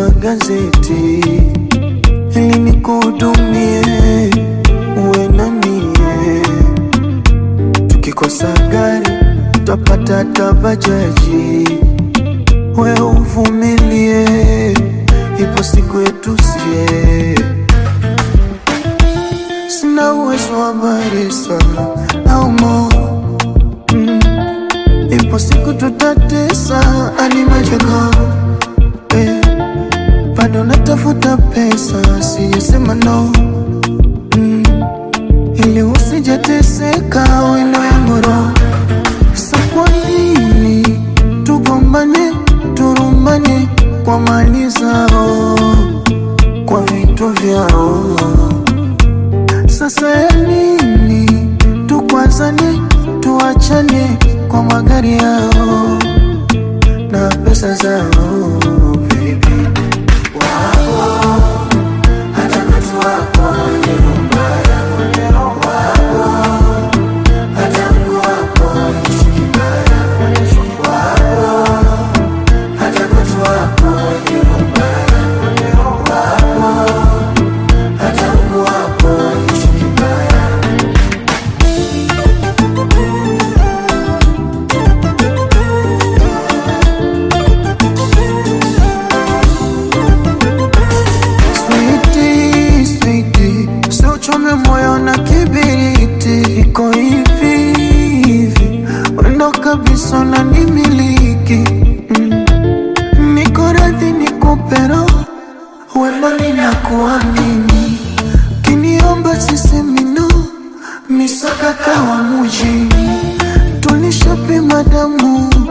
magazeti ili nikuhudumie, uwe na mie. Tukikosa gari tutapata hata bajaji, we uvumilie, ipo siku yetu sie. Sina uwezo wa baresa au mo mm. Ipo siku tutatesa ani majogo eh. Bado natafuta pesa, sijasema no mm. Ili usijateseka wendo yangu roho Sa kwa nini tugombane, turumbane kwa mali zao, kwa vitu vyao sasa ya nini tukwazane, tuachane kwa magari yao na pesa zao, baby. Wapo hata watu wapo wenye nyumba ya wapo hata mtu wapo wenye kibaya wapo hata watu wapo wenye nyumba ya wapo hata mtu wapo wenye kibaya Sweetie, sweetie, usiuchome moyo na kibiriti, iko hivi hivi, wendo kabisa na nimiliki mm. Niko radhi nikupe roho, wendo ninakuamini, kiniomba sisemi no, misakata wa mujini, tulishapima damu